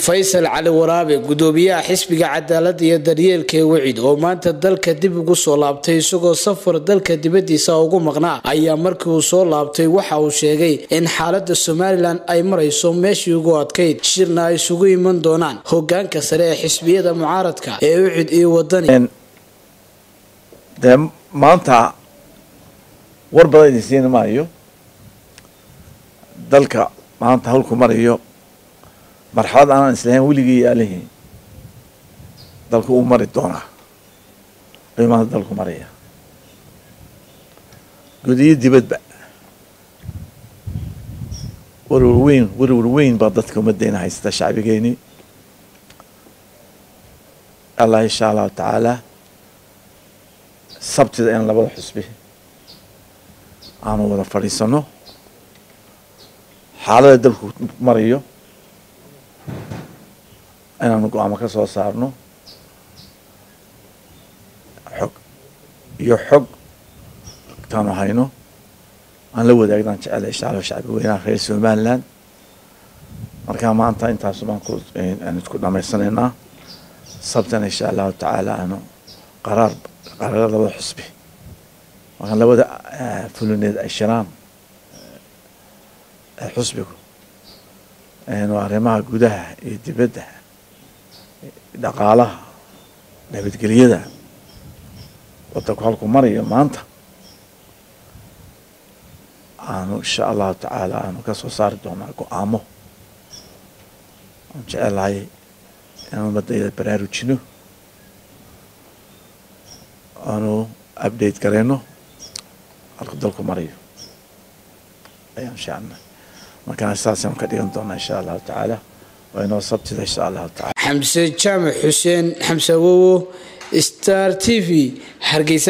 faysal cali waraabe gudoomiyaha xisbiga cadaalada iyo daryeelka ee wecid oo maanta dalka dib ugu soo laabtay isagoo safar dalka dibadiisa ugu maqnaa ayaa markii uu soo laabtay waxa uu sheegay in xaalada somalilan ay marayso meeshii ugu adkayd shirna ay isugu iman doonaan hogaanka sare ee xisbiyada mucaaradka ee wecid iyo wadani dee maanta war badan idin siin maayo dalka maanta hawlku marayo marxalad aanan islahayn weligii yaalihi dalku uu mari doonaa ayuu maanta dalku maraya gudiyo dibadba warwar weyn warwar weyn baa dadka ummaddeena haysata shacbigeeni allah insha allahu tacaala sabtida in labada xusbi aanu wada fadhiisano xaalada dalku marayo inaanu go-aamo ka soo saarno xog iyo xog taanu hayno aan la wadaagnan jecela insha allah shacbi weynaha reer somaliland markaa maanta intaasu baan ku aan isku dhamaysanaynaa sabtana insha allahu tacaala aanu qaraar qaraara labada xusbi markaan labada fulineed ay shiraan xusbigu waa arrimaha gudaha iyo dibadda dhaqaalaha nabadgelyada wadanku halku marayo maanta aanu insha allahu tacaala aanu ka soo saari doonaa go-aamo aan jecelahay inaan umadayda baraarujino aanu update gareyno halku dalku marayo ayaan shacna markaan saasaan ka dhigan doonaa insha allahu tacaala waa inoo sabtida insha allahu taala xamse jaamac xuseen xamse awowo star t v hargeysa